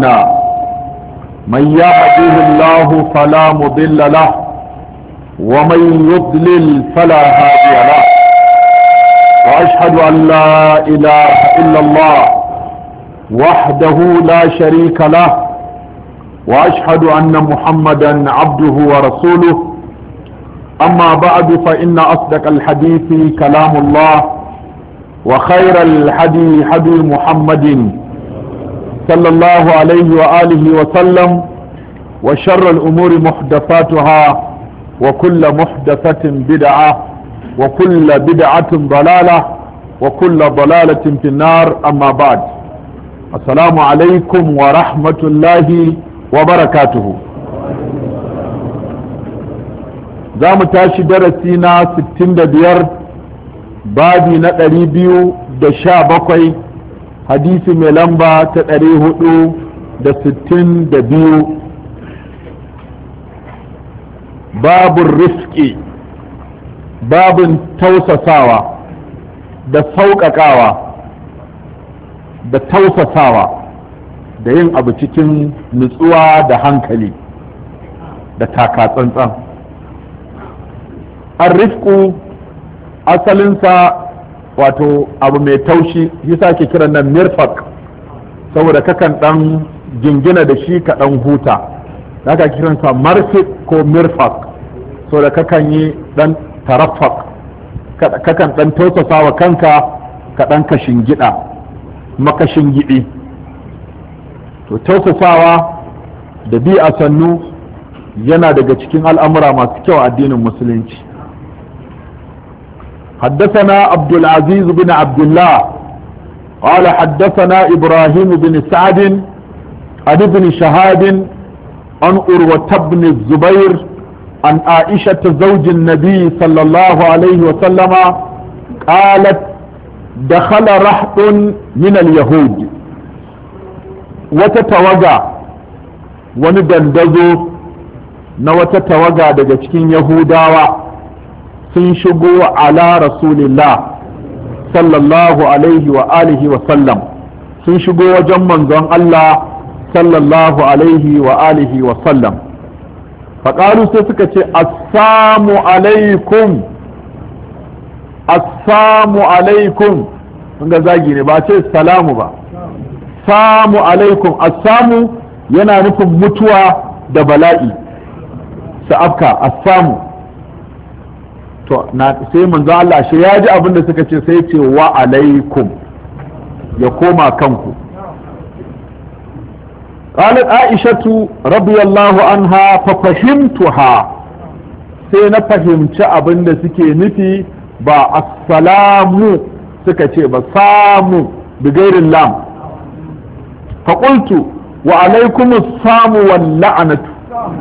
أعمالنا من يهده الله فلا مضل له ومن يضلل فلا هادي له وأشهد أن لا إله إلا الله وحده لا شريك له وأشهد أن محمدا عبده ورسوله أما بعد فإن أصدق الحديث كلام الله وخير الحدي حدي محمد صلى الله عليه وآله وسلم وشر الأمور محدثاتها وكل محدثة بدعة وكل بدعة ضلالة وكل ضلالة في النار أما بعد السلام عليكم ورحمة الله وبركاته za mu tashi darasi na 65 babi na 217 hadisi mai lamba ta 462 babin rifki babin tausasawa da sauƙaƙawa da tausasawa da yin abu cikin nutsuwa da hankali da takatsantsan arrifku asalinsa wato abu mai taushi yasa ke kiran nan mirfak saboda kakan dan jingina da shi ka dan huta haka kiransa marfik ko mirfak saboda kakan yi dan tarafak kakan dan tausasa wa kanka ka dan kashin gida makashin gidi to tausasawa da bi a sannu yana daga cikin al'amura masu kyau addinin musulunci حدثنا عبد العزيز بن عبد الله قال حدثنا إبراهيم بن سعد عن ابن شهاد عن أروة بن الزبير عن عائشة زوج النبي صلى الله عليه وسلم قالت دخل رحط من اليهود وتتوجع وندندزو نوتتوجع دجتكين يهوداوا sun shigo ala rasulillah sallallahu alaihi wa alihi wa sallam sun shigo wajen manzon Allah sallallahu alaihi wa alihi wa sallam faƙaru sai suka ce assamu alaikum assamu alaikum ga zagi ne ba ce salamu ba samu alaikum assamu yana nufin mutuwa da bala'i sa'afka assamu to na sai manzo Allah shi ya ji abin da suka ce sai ce wa alaikum ya koma kanku قالت عائشة رضي الله عنها ففهمتها sai na fahimci abin da suke nufi ba assalamu suka ce ba samu bigairin lam faƙultu wa alaikum samu wal la'anatu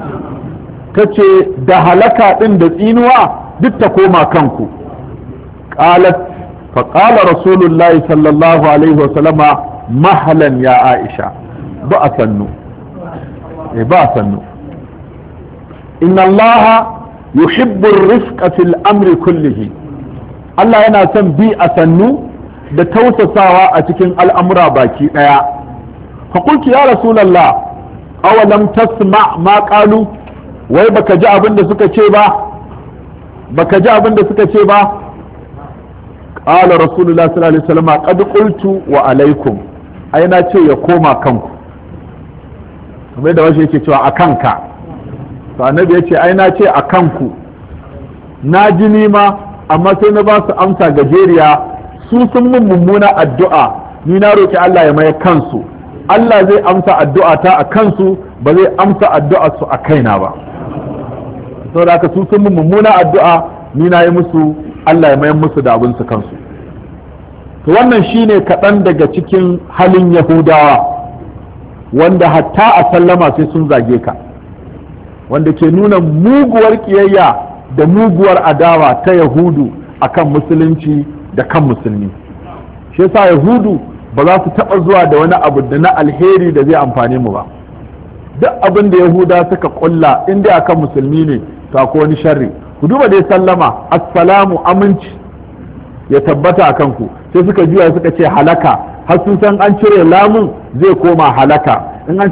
ta ce da halaka ɗin da tsinuwa duk ta koma kanku qalat fa qala rasulullahi sallallahu alaihi wasallama mahalan ya aisha ba a sannu eh ba a sannu inna allaha yuhibbu rifqa fil amri kullihi Allah yana son bi a sannu da tausasawa a cikin al'amura baki daya fa qultu ya rasulullah awalam tasma ma qalu wai baka ji abin da suka ce ba baka ji abin da suka ce ba qala rasulullah sallallahu alaihi wasallam qad qultu wa alaikum ai na ce ya koma kanku kamar da wasu yake cewa a kanka to annabi ya ce ai na ce a kanku na ji nima amma sai na ba su amsa gajeriya su sun mun mummuna addu'a ni na roki Allah ya maye kansu Allah zai amsa addu'a ta a kansu ba zai amsa addu'a su a kaina ba saboda haka su sun mummuna addu'a ni na yi musu Allah ya mayan musu da abin su kansu to wannan shine kaɗan daga cikin halin yahudawa wanda hatta a sallama sai sun zage ka wanda ke nuna muguwar ƙiyayya da muguwar adawa ta yahudu akan musulunci da kan musulmi shi yasa yahudu ba za su taɓa zuwa da wani abu da na alheri da zai amfane mu ba duk abin da yahuda suka kulla in dai akan musulmi ne to akwai wani sharri ku duba dai sallama assalamu aminci ya tabbata a kanku sai suka juya suka ce halaka har sun san an cire lamun zai koma halaka in an